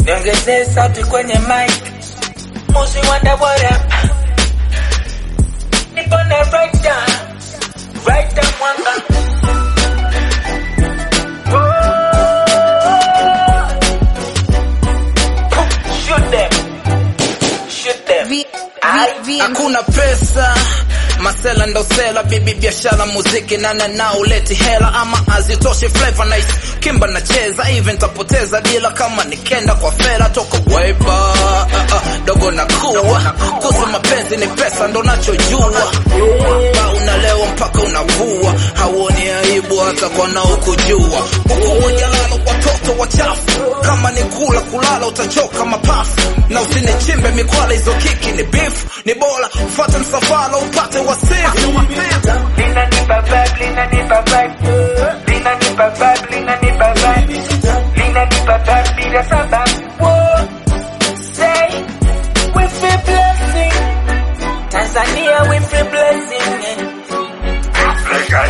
niongezee sauti kwenye mic, musi wanda what up, nipo na right down, right down mwanga. Oh. Shoot them, shoot them. V, Ai, v, VM. hakuna pesa masela ndo sela bibi biashara muziki nana na uleti hela ama azitoshe flavor nice kimba nacheza even nitapoteza dila kama nikenda kwa fela toka weba uh, uh, dogo na kuwa kuhusu mapenzi ni pesa ndo nachojua ba unalewa mpaka unavua hauoni aibu hata kwa naokujua huku wajalala watoto wachafu kama ni kula kulala utachoka mapafu na usinichimbe mikwala hizo kiki ni beef ni bora ufuate msafara upate wasifu linanipa vibe, linanipa vibe, linanipa vibe, linanipa vibe, linanipa vibe bila sababu. Whoa, say we feel blessing, Tanzania we feel blessing, Africa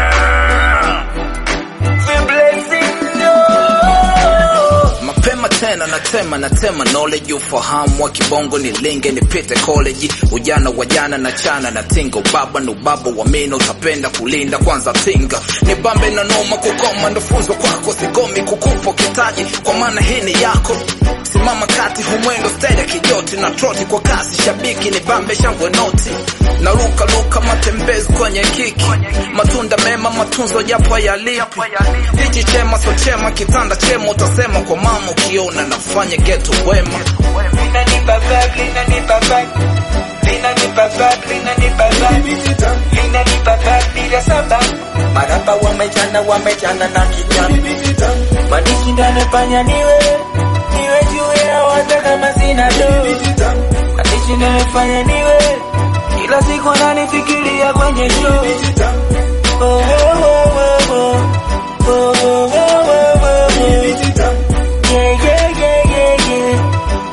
feel blessing, no. mapema tena natema natema knowledge ufahamu wa kibongo ni linge nipite college ujana wa jana na chana na tingo baba ni ubaba wa mino utapenda kulinda kwanza tinga ni bambe na noma kukoma ndo funzo kwako sigomi kukupo kitaji kwa maana hii ni yako simama kati humwendo stede kijoti na troti kwa kasi shabiki ni bambe shangwe noti na luka luka matembezi kwenye kiki matunda mema matunzo japo yalipi hichi chema so chema kitanda chema utasema kwa mama ukiona nafanya geto wema linanipa vibe, linanipa vibe, linanipa vibe, linanipa vibe, linanipa vibe bila sababu. Marapa wamechana wamechana na kijana, madiki ndo anafanya niwe niwe juu ya hata kama sina do, madiki ndo anafanya niwe kila siku ananifikiria kwenye show. Oh, oh, oh, oh, oh. Oh, oh, oh, oh, oh, oh. Yeah, yeah, yeah, yeah, yeah.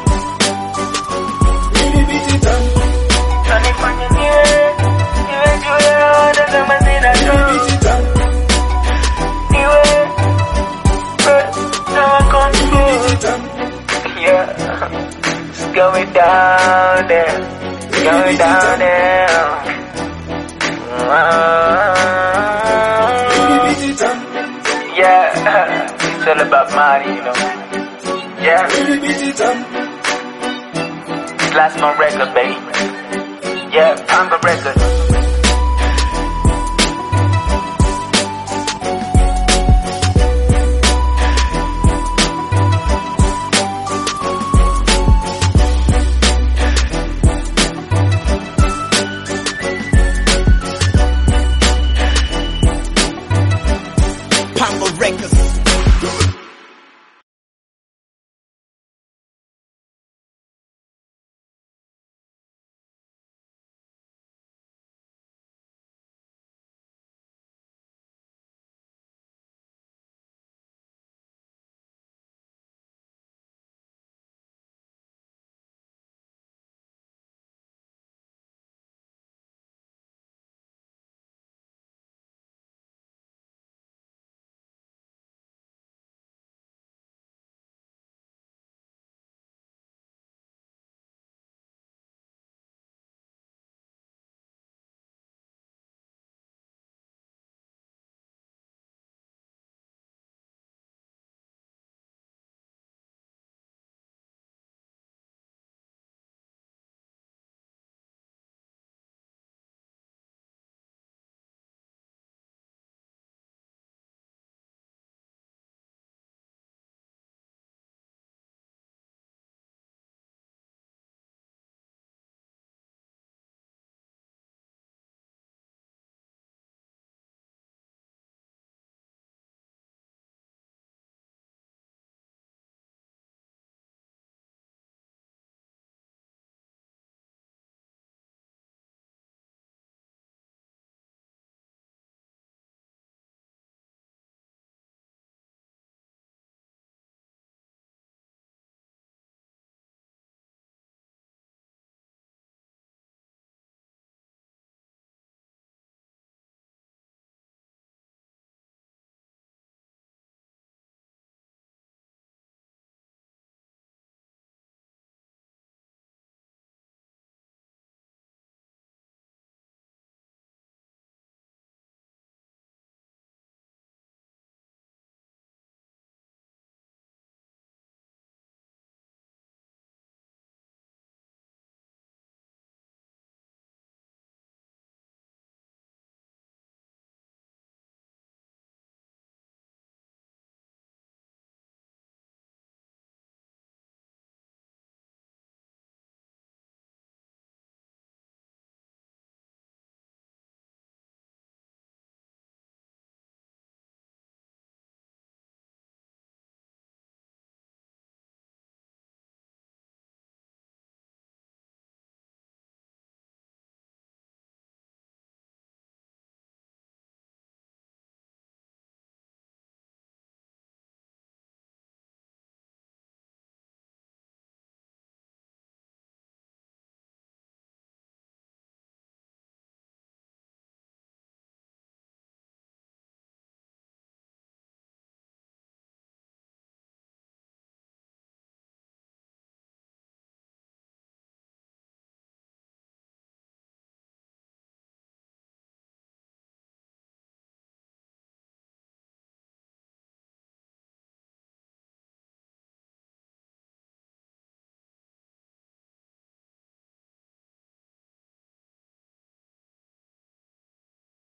Nanifanya niwe, niwe juu ya hata kama sina do. Niwe, eh, na control. Yeah, it's going down there, it's going down there. Yeah, it's all about money, you know. Yeah, it's last my record, baby. Yeah, Panga record.